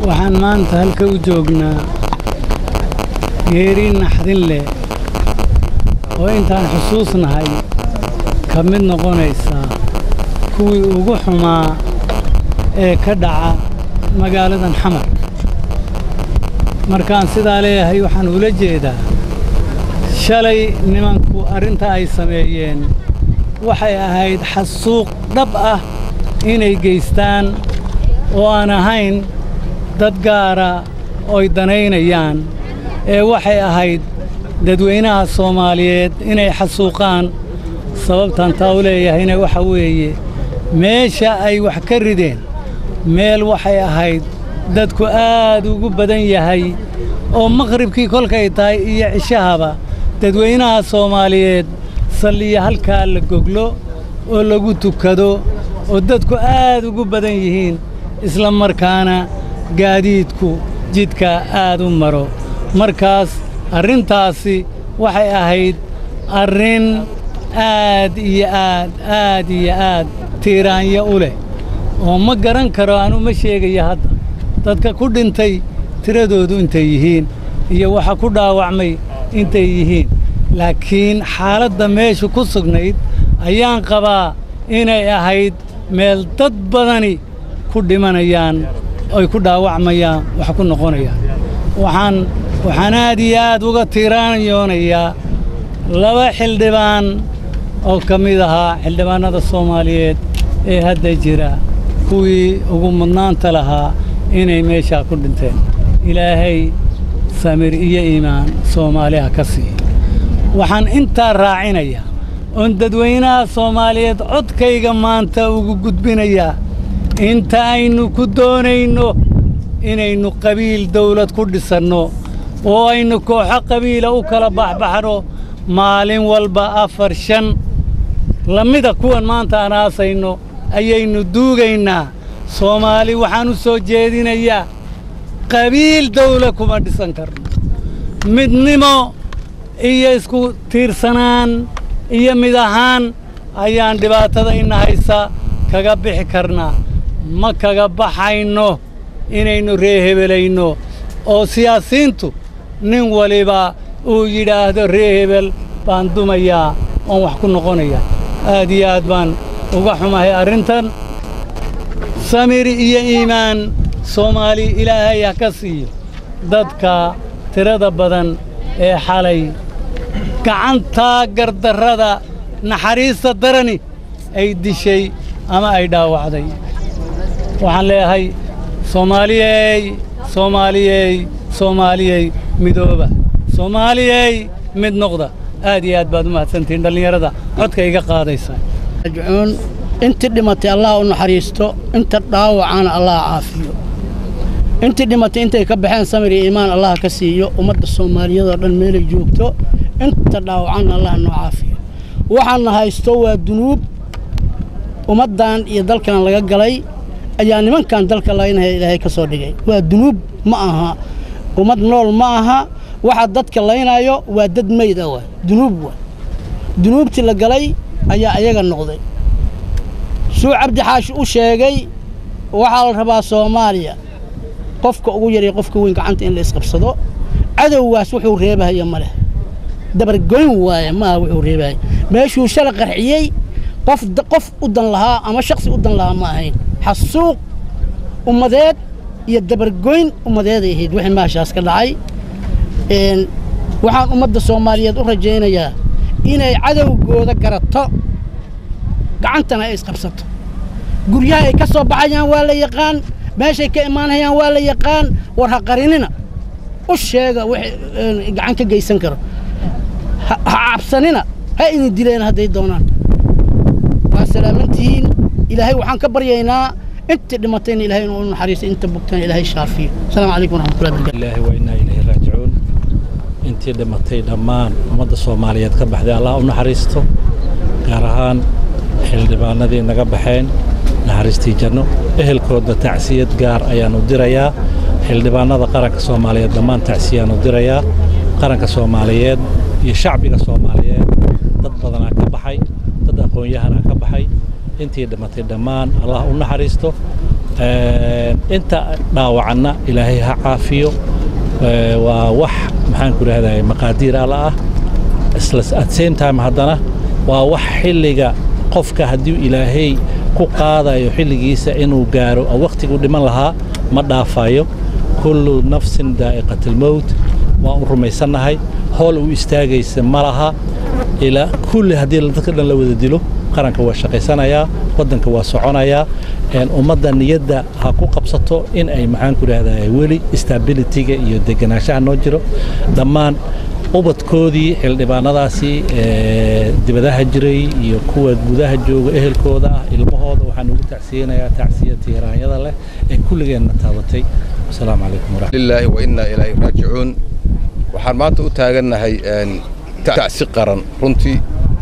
waxaan maanta halka u joognaa geeri naxdin leh oo intaan xusuusnahay ka mid noqonaysa kuwii ugu xumaa ee ka dhaca magaaladan xamar markaan sidaa leeyahay waxaan ula jeedaa shalay nimanku arrinta ay sameeyeen waxay ahayd xasuuq dhab ah inay geystaan oo aan ahayn dad gaara oy danaynayaan ee waxay ahayd dadweynaha soomaaliyeed inay xasuuqaan sababtaan taa u leeyahayna waxa weeye meesha ay wax ka rideen meel waxay ahayd dadku aad ugu badan yahay oo maqhribkii kolkay tahay iyo cishahaba dadweynaha soomaaliyeed salliya halkaa la goglo oo lagu tukado oo dadku aad ugu badan yihiin isla markaana gaadiidku jidka aad u maro markaas arrintaasi waxay ahayd arrin aad iyo aad aad iyo aad tiiraanyo u leh oo ma garan karo anu ma sheegaya hadda dadka ku dhintay tiradoodu intay yihiin iyo waxa ku dhaawacmay intay yihiin laakiin xaaladda meeshu ku sugnayd ayaan qabaa inay ahayd meel dad badani ku dhimanayaan oy ku dhaawacmayaan wax ku noqonayaan waxaan waxaan aad iyo aad uga tiiraanyoonayaa laba xildhibaan oo ka mid ahaa xildhibaannada soomaaliyeed ee hadda jira kuwii ugu mudnaanta lahaa inay meeshaa ku dhinteen ilaahay samir iyo iimaan soomaaliha ka siiya waxaan intaa raacinayaa oon dadweynaha soomaaliyeed codkayga maanta ugu gudbinayaa inta aynu ku doonayno inaynu qabiil dawlad ku dhisanno oo aynu kooxo qabiila u kala baxbaxno maalin walba afar shan lamida kuwan maanta aan aasayno ayaynu duugaynaa soomaali waxaan u soo jeedinayaa qabiil dawla kuma dhisan karno midnimo iyo isku tiirsanaan iyo mid ahaan ayaan dhibaatada ina haysa kaga bixi karnaa ma kaga baxayno inaynu reehebelayno oo siyaasiintu nin waliba uu yidhaahdo ree hebel baan dumayaa oon wax ku noqonaya aad iyo aad baan uga xumahay arrintan samir iyo iimaan soomaali ilaahay ha ka siiyo dadka tirada badan ee xalay gacantaa gardarrada naxariista darani ay dishay ama ay dhaawacday waxaan leeyahay soomaaliyey soomaaliyey soomaaliyey midooba soomaaliyey mid noqda aad iyo aad baad u mahadsantihiin dhallinyarada codka iga qaadaysa rajcuun intii dhimatay allah u naxariisto inta dhaawacana allah caafiyo intii dhimatay intay ka baxeen samir iyo iimaan allah ka siiyo ummadda soomaaliyadoo dhan meelay joogto inta dhaawacanna allah noo caafiyo waxaana haysto waa dunuub ummaddan iyo dalkan laga galay ayaa nimankan dalka laynaya ilaahay ka soo dhigay waa dunuub ma aha ummad nool ma aha waxa dadka laynayo waa dad meyd ah wa dunuub wa dunuubtii la galay ayaa ayaga noqday suu cabdi xaashi u sheegay waxaa la rabaa soomaaliya qofka ugu yaraya qofka weyn gacanta in la isqabsado cadowgaas wuxuu reebahaya ma leh dabargoyn waaye maaha wuxuu reebahaya meeshuu shala qarxiyey qof qof u dan lahaa ama shaksi u dan lahaa ma ahayn xasuuq ummadeed iyo dabargoyn ummadeeday ahayd wixii maashaas ka dhacay waxaan ummadda soomaaliyeed u rajaynayaa inay cadowgooda garato gacantana ay isqabsato guryaha ay ka soo baxayaan waa la yaqaan meeshay ka imaanayaan waa la yaqaan war ha qarinina u sheega wixii gacan ka geysan karo ha cabsanina ha idin dileen hadday doonaan waa salaamantihiin ilaahay waxaan ka baryaynaa intii dhimatayna ilahay inuu u naxariiso inta bogtana ilaahay shaafiyo asalaamu calaykum waraxmatullahi barakatu ilaahi wa innaa ilayhi raajicuun intii dhimatay dhammaan ummadda soomaaliyeed ka baxday allah u naxariisto gaar ahaan xildhibaanadii naga baxeen naxariistii janno ehelkooda tacsiyad gaar ayaannu dirayaa xildhibaanada qaranka soomaaliyeed dhammaan tacsiyaannu dirayaa qaranka soomaaliyeed iyo shacbiga soomaaliyeed dad badanaa ka baxay dad aqoon-yahanaa ka baxay intii dhimatay dhammaan allah u naxariisto inta dhaawacanna ilaahay ha caafiyo waa wax maxaan ku rahday maqaadiir alla ah isla at same time haddana waa wax xilliga qofka haddii ilaahay ku qaadayo xilligiisa inuu gaaro oo wakhtiguu dhiman lahaa ma dhaafayo kullu nafsin daa'iqatilmowt waan u rumaysannahay hool uu istaagaysa ma laha ilaa kulli haddii dadka dhan la wada dilo qaranka waa shaqaysanayaa waddanka waa soconayaa ummadda niyadda ha ku qabsato in ay maxaan ku rahdaa weli stabilityga iyo deganaanshaha noo jiro dhammaan ubadkoodii xildhibaanadaasi dibadaha jiray iyo kuwa gudaha jooga ehelkooda ah ilmahooda waxaan ugu tacsiyeynayaa tacsiya tiiraanyada leh ee kulligeenna taabatay wasalaamu calaykum lilaahi wa innaa ilaahi raajicuun waxaan maanta u taagannahay tacsi qaran runtii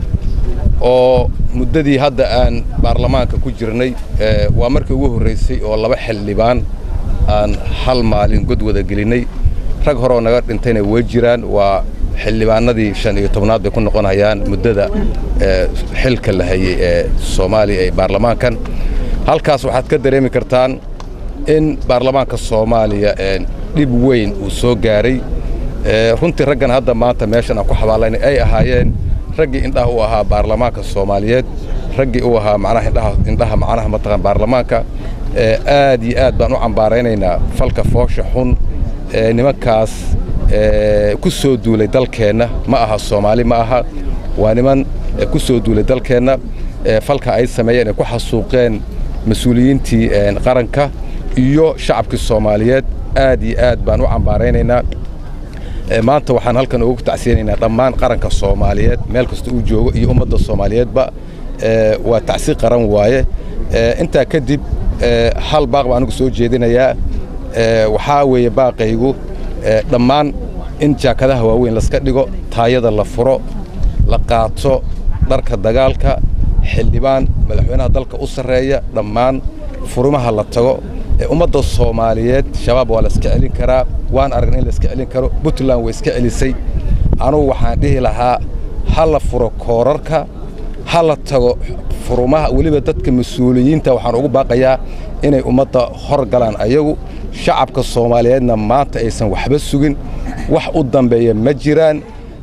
oo muddadii hadda aan baarlamaanka ku jirnay waa markii ugu horraysay oo laba xildhibaan aan hal maalin god wada gelinnay rag horeoo naga dhintayna way jiraan waa xildhibaanadii shan iyo tobnaad bay ku noqonayaan muddada xilka la hayey ee soomaaliya ee baarlamaankan halkaas waxaad ka dareemi kartaan in baarlamaanka soomaaliya dhib weyn uu soo gaaray runtii raggan hadda maanta meeshan aan ku xabaalayna ay ahaayeen raggii indhaha u ahaa baarlamaanka soomaaliyeed raggii u ahaa macnaha indhaha indhaha macnaha mataqaan baarlamaanka aad iyo aad baan u cambaaraynaynaa falka foosha xun ee nimankaas ku soo duulay dalkeenna ma aha soomaali ma aha waa niman ku soo duulay dalkeenna falka ay sameeyeen ay ku xasuuqeen mas-uuliyiintii qaranka iyo shacabkii soomaaliyeed aad iyo aad baan u cambaaraynaynaa maanta waxaan halkan ugu tacsiyanaynaa dhammaan qaranka soomaaliyeed meel kasta uu joogo iyo ummadda soomaaliyeedba waa tacsi qaran waaye intaa kadib hal baaq baan anigu soo jeedinayaa waxaa weeye baaqaygu dhammaan in jaakadaha waaweyn laska dhigo taayada la furo la qaato dharka dagaalka xildhibaan madaxweynaha dalka u sarreeya dhammaan furimaha la tago ummadda soomaaliyeed shabaab waa la iska celin karaa waan aragna in la iska celin karo puntland way iska celisay anugu waxaan dhihi lahaa ha la furo koorarka ha la tago furumaha weliba dadka mas-uuliyiinta waxaan ugu baaqayaa inay ummadda hor galaan ayagu shacabka soomaaliyeedna maanta aysan waxba sugin wax u dambeeya ma jiraan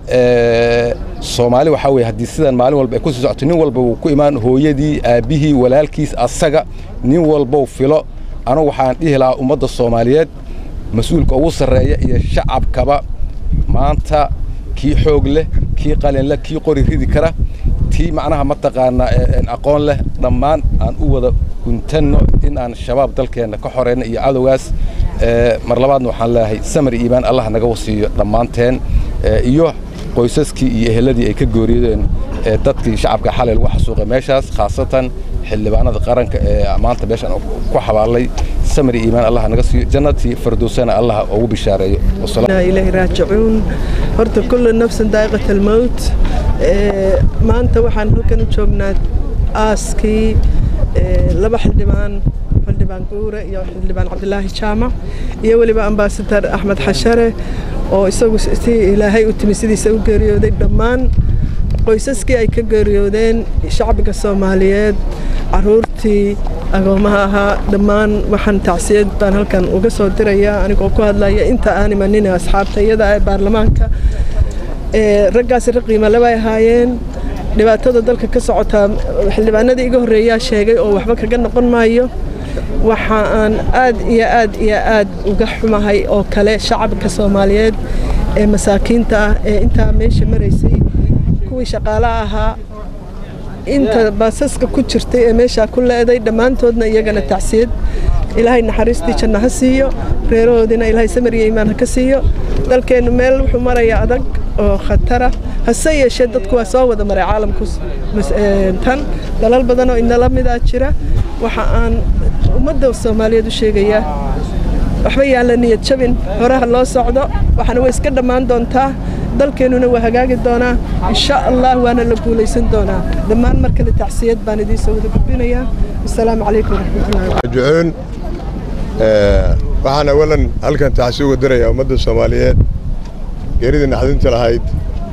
soomaali waxaa weye haddii sidan maalin walba ay ku sii socoto nin walba wuu ku imaan hooyadii aabbihii walaalkiis asaga nin walbow filo anugu waxaan dhihi lahaa ummadda soomaaliyeed mas-uulka ugu sarreeya iyo shacabkaba maanta kii xoog leh kii qalin leh kii qori ridi kara tii macnaha mataqaanaa aqoon leh dhammaan aan u wada guntanno in aan shabaab dalkeenna ka xoreyno iyo cadowgaas mar labaadna waxaan leeyahay samar iimaan allah naga wasiiyo dhammaanteen iyo qoysaskii iyo eheladii ay ka gooriyadeen dadkii shacabka xalay lagu xasuuqay meeshaas khaasatan xildhibaanada qaranka ee maanta meeshaan ku xabaalay samar iimaan allah naga siiyo jannatii fardowsana allah ugu bishaareeyo ilaahi raajicuun horta kullu nafsin daa'iqat almowt maanta waxaan halkan u joognaa aaskii laba xildhibaan xildhibaan guure iyo xildhibaan cabdilaahi jaamac iyo weliba ambaasadar axmed xashare oo isagu si ilaahay u timi sidiisa u geeriyooday dhammaan qoysaskii ay ka geeriyoodeen shacbiga soomaaliyeed caruurtii agoomaha ahaa dhammaan waxaan tacsiyad baan halkan uga soo dirayaa anigoo ku hadlaya inta aan imanin asxaabta iyada ee baarlamaanka raggaasi rag qiimale bay ahaayeen dhibaatada dalka ka socotaa xildhibaanadii iga horreeyaa sheegay oo waxba kaga noqon maayo waxa aan aad iyo aad iyo aad uga xumahay oo kale shacabka soomaaliyeed ee masaakiinta ah ee intaa meesha maraysay kuwii shaqaalaha ahaa inta baasaska ku jirtay ee meeshaa ku leeday dhammaantoodna iyagana tacsiyad ilaahay naxariistii janno ha siiyo reerahoodina ilaahay samar iyo iimaan ha ka siiyo dalkeennu meel wuxuu marayaa adag oo khatara hase yeeshee dadku waa soo wada maray caalamku tan dalal badan oo inala midaa jira waxa aan ummadda soomaaliyeed u sheegayaa waxba yaan la niyad jabin horaha loo socdo waxaana way iska dhammaan doontaa dalkeennuna waa hagaagi doonaa insha allah waana la guulaysan doonaa dhammaan mar kale tacsiyad baan idiin soo wada gudbinayaa wasalaamu calaykum waraxmatullahi waxaan awalan halkan tacsi uga dirayaa ummadda soomaaliyeed geeridii naxdinta lahayd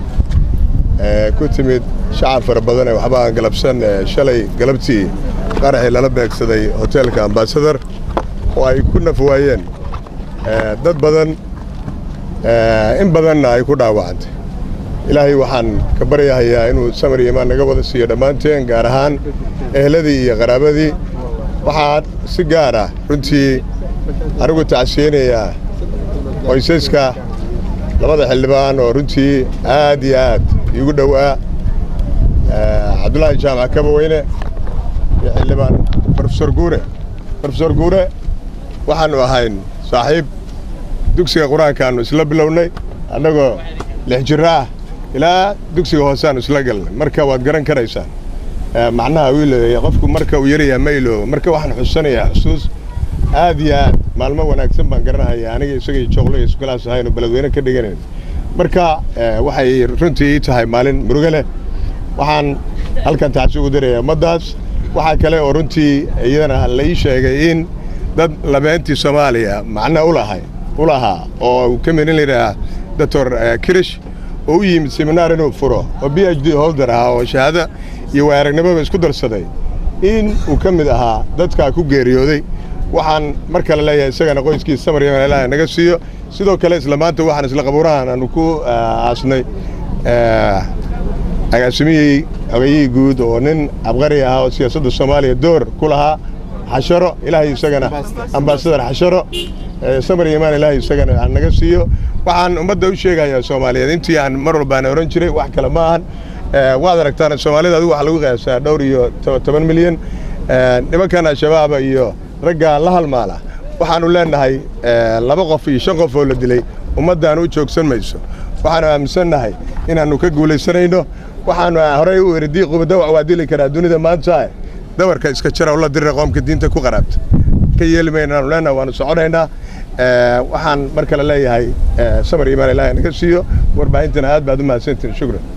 ku timid shacab fara badan ee waxba aan galabsan shalay galabtii qaraxii lala beegsaday hoteelka ambasadar oo ay ku naf waayeen dad badan in badanna ay ku dhaawacantay ilaahay waxaan ka baryahayaa inuu samar iyo imaan naga wada siiyo dhammaanteen gaar ahaan eheladii iyo qaraabadii waxaa si gaar ah runtii anigu tacsiyeynayaa qoysaska labada xildhibaan oo runtii aad iyo aad iigu dhowaa cabdulaahi jaamac kabaweyne iyo xildhibaan brofesor guure brofesor guure waxaannu ahayn saaxiib dugsiga qur-aankaannu isla bilownay annagoo lix jiro ah ilaa dugsiga hooseaannu isla galnay marka waad garan karaysaan macnaha wiil qofku marka uu yarayaa ma iloobo marka waxaan xusanayaa xusuus aad iyo aad maalmo wanaagsan baan garanahaya aniga isagay jooqlo iyo isgalaas ahaynu beledweyne ka dhiganayn marka waxay runtii ii tahay maalin murugo leh waxaan halkan tacsi ugu darayaa ummaddaas waxaa kale oo runtii iyadana la ii sheegay in dad labeentii soomaaliya macna ulahay u lahaa oo ka midin layidhaah doctor kirish oo u yimid seminaar inuu furo oo b h d holder ahaa oo shahaado iyo waaragnimoba isku darsaday in uu ka mid ahaa dadkaa ku geeriyooday waxaan mar kale leeyahay isagana qoyskiisa samar yaman ilaahay naga siiyo sidoo kale isla maanta waxaan isla qabuurahan aanu ku aasnay agaasimihii xogayihii guud oo nin abqari ahaa oo siyaasadda soomaaliya door ku lahaa xasharo ilaahay isagana ambaasadar xasharo samar yamaan ilaahay isagana aan naga siiyo waxaan ummadda u sheegayaa soomaaliyeed intii aan mar walbaana ohan jiray wax kale ma ahan waad aragtaan soomaalida adigu waxaa lagu qiyaasaa dhowr iyo toban milyan nimankan al-shabaaba iyo ragga la halmaala waxaannu leennahay laba qof iyo shan qof oo la dilay ummaddaanu u joogsan mayso waxaannu aaminsannahay inaannu ka guulaysanayno waxaannu horey u eri diiquba dawac waa dili karaa dunida maanta dawarka iska jara ula dirira qoomka diinta ku qaraabta ka yeeli maynaanu leennahay waannu soconaynaa waxaan mar kale leeyahay samar imaan ilaahay naga siiyo warbaahintana aad baad u mahadsantihin shukran